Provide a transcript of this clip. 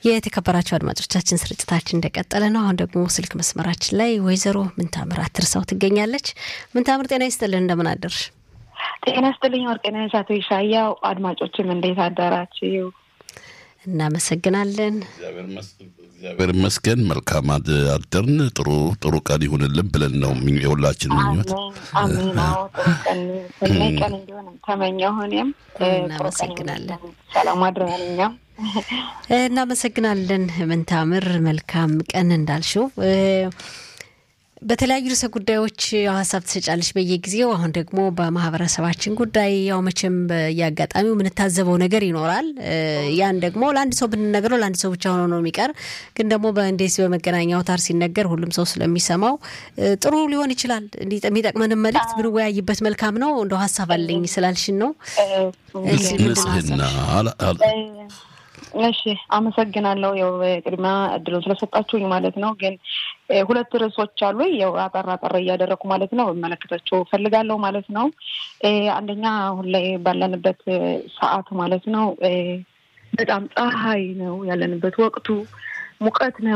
የተከበራቸው አድማጮቻችን ስርጭታችን እንደቀጠለ ነው። አሁን ደግሞ ስልክ መስመራችን ላይ ወይዘሮ ምንታምር አትርሳው ትገኛለች። ምንታምር ጤና ይስጥልን፣ እንደምን አደርሽ? ጤና ይስጥልኝ ወርቅነሽ፣ አቶ ይሻያው አድማጮችም እንዴት አደራችሁ? እናመሰግናለን። እግዚአብሔር ይመስገን። መልካም አደርን። ጥሩ ጥሩ ቀን ይሁንልን ብለን ነው የሁላችን ምኞት። አሜን። አዎ ጥሩ ቀን ሰናይ ቀን እንዲሆን ተመኘሁ። እኔም እናመሰግናለን። ሰላም አድረናል። እኛም እናመሰግናለን ምንታምር። መልካም ቀን እንዳልሽው በተለያዩ ርዕሰ ጉዳዮች ሀሳብ ትሰጫለች በየጊዜው። አሁን ደግሞ በማህበረሰባችን ጉዳይ ያው መቼም በየአጋጣሚው የምንታዘበው ነገር ይኖራል። ያን ደግሞ ለአንድ ሰው ብንነግረው ለአንድ ሰው ብቻ ሆኖ ነው የሚቀር። ግን ደግሞ በእንዴት በመገናኛ አውታር ሲነገር ሁሉም ሰው ስለሚሰማው ጥሩ ሊሆን ይችላል። የሚጠቅመንን መልእክት ብንወያይበት መልካም ነው። እንደው ሀሳብ አለኝ ስላልሽን ነው። ንጽህና እሺ አመሰግናለሁ። ያው ቅድሚያ እድሉን ስለሰጣችሁኝ ማለት ነው። ግን ሁለት ርዕሶች አሉ። ያው አጠር አጠር እያደረኩ ማለት ነው እመለከታቸው ፈልጋለሁ ማለት ነው። አንደኛ አሁን ላይ ባለንበት ሰዓት ማለት ነው በጣም ፀሐይ ነው ያለንበት ወቅቱ ሙቀት ነው